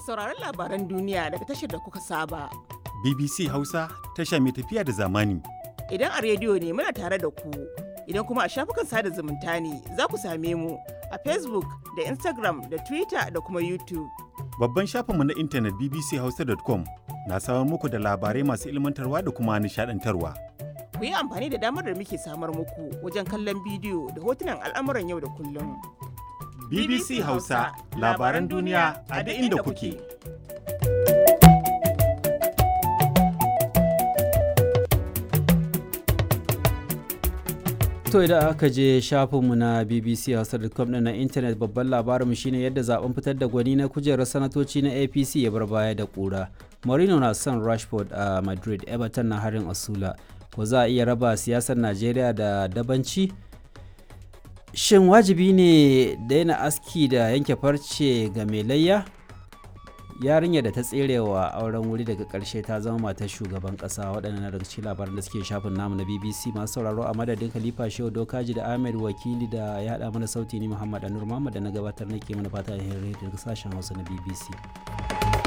sauraron labaran duniya daga tashar da kuka saba. BBC Hausa tasha mai tafiya da zamani. Idan a rediyo ne muna tare da ku, idan kuma a shafukan sada zumunta ne za ku same mu a Facebook da Instagram da Twitter da kuma YouTube. Babban shafinmu na intanet bbchausa.com na samar muku da labarai masu ilmantarwa da kuma nishadantarwa. Ku yi amfani da damar da muke samar muku wajen kallon bidiyo da hotunan al'amuran yau da kullum. BBC Hausa labaran duniya a duk inda kuke. To idan aka je shafinmu na bbchausa.com ɗin na intanet babban labarinmu shine yadda zaben fitar da gwani na kujerar sanatoci na APC ya bar baya da ƙura. Mourinho na son Rashford a Madrid, Everton na harin Asula. Ko za a iya raba siyasar Najeriya da dabanci? Shin wajibi ne daina aski da yanke farce ga mai layya? yarinya da ta tserewa auren wuri daga karshe ta zama matar shugaban kasa waɗannan daga cikin labaran da suke shafin namu na bbc masu sauraro a madadin khalifa shehu dokaji da ahmed wakili da ya haɗa mana sauti ni muhammad anur muhammad da na gabatar nake mana fata alheri daga sashen hausa na bbc